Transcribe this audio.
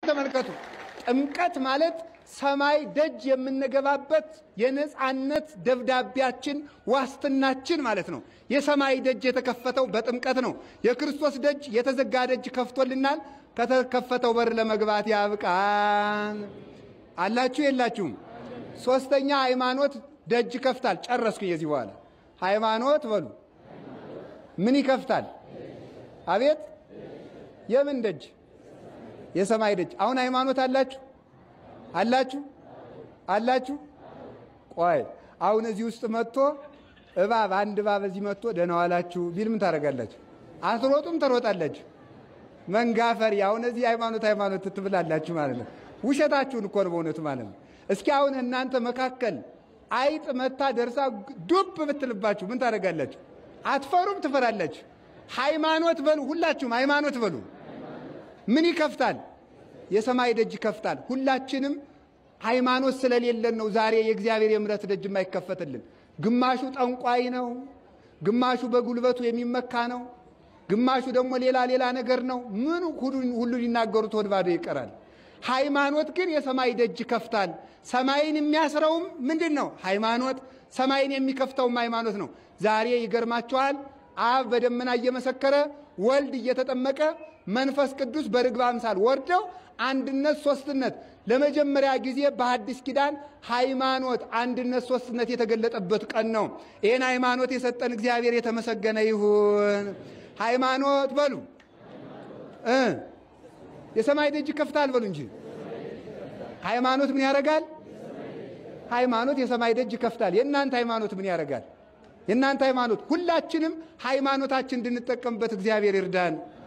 ተመልከቱ። ጥምቀት ማለት ሰማይ ደጅ የምንገባበት የነፃነት ደብዳቤያችን ዋስትናችን ማለት ነው። የሰማይ ደጅ የተከፈተው በጥምቀት ነው። የክርስቶስ ደጅ የተዘጋ ደጅ ከፍቶልናል። ከተከፈተው በር ለመግባት ያብቃን። አላችሁ የላችሁም? ሶስተኛ ሃይማኖት ደጅ ይከፍታል። ጨረስኩኝ። የዚህ በኋላ ሃይማኖት በሉ ምን ይከፍታል? አቤት የምን ደጅ? የሰማይ ደጅ። አሁን ሃይማኖት አላችሁ አላችሁ አላችሁ? ቆይ አሁን እዚህ ውስጥ መጥቶ እባብ አንድ እባብ እዚህ መጥቶ ደህና ዋላችሁ ቢል ምን ታደርጋላችሁ? አትሮጡም? ትሮጣላችሁ። መንጋፈሪ አሁን እዚህ ሃይማኖት ሃይማኖት ትብላላችሁ ማለት ነው። ውሸታችሁን እኮ ነው በእውነቱ ማለት ነው። እስኪ አሁን እናንተ መካከል አይጥ መታ ደርሳ ዱብ ብትልባችሁ ምን ታደርጋላችሁ? አትፈሩም? ትፈራላችሁ። ሃይማኖት በሉ ሁላችሁም ሃይማኖት በሉ። ምን ይከፍታል? የሰማይ ደጅ ይከፍታል። ሁላችንም ሃይማኖት ስለሌለን ነው ዛሬ የእግዚአብሔር የምሕረት ደጅ የማይከፈትልን። ግማሹ ጠንቋይ ነው፣ ግማሹ በጉልበቱ የሚመካ ነው፣ ግማሹ ደግሞ ሌላ ሌላ ነገር ነው። ምን ሁሉ ሊናገሩት ወደ ባዶ ይቀራል። ሃይማኖት ግን የሰማይ ደጅ ይከፍታል። ሰማይን የሚያስረውም ምንድን ነው? ሃይማኖት። ሰማይን የሚከፍተውም ሃይማኖት ነው። ዛሬ ይገርማችኋል። አብ በደመና እየመሰከረ ወልድ እየተጠመቀ መንፈስ ቅዱስ በርግብ አምሳል ወርደው አንድነት ሶስትነት ለመጀመሪያ ጊዜ በሐዲስ ኪዳን ሃይማኖት አንድነት ሶስትነት የተገለጠበት ቀን ነው። ይህን ሃይማኖት የሰጠን እግዚአብሔር የተመሰገነ ይሁን። ሃይማኖት በሉ እ የሰማይ ደጅ ይከፍታል በሉ እንጂ ሃይማኖት ምን ያደርጋል? ሃይማኖት የሰማይ ደጅ ይከፍታል። የእናንተ ሃይማኖት ምን ያደርጋል? የእናንተ ሃይማኖት ሁላችንም ሃይማኖታችን እንድንጠቀምበት እግዚአብሔር ይርዳን።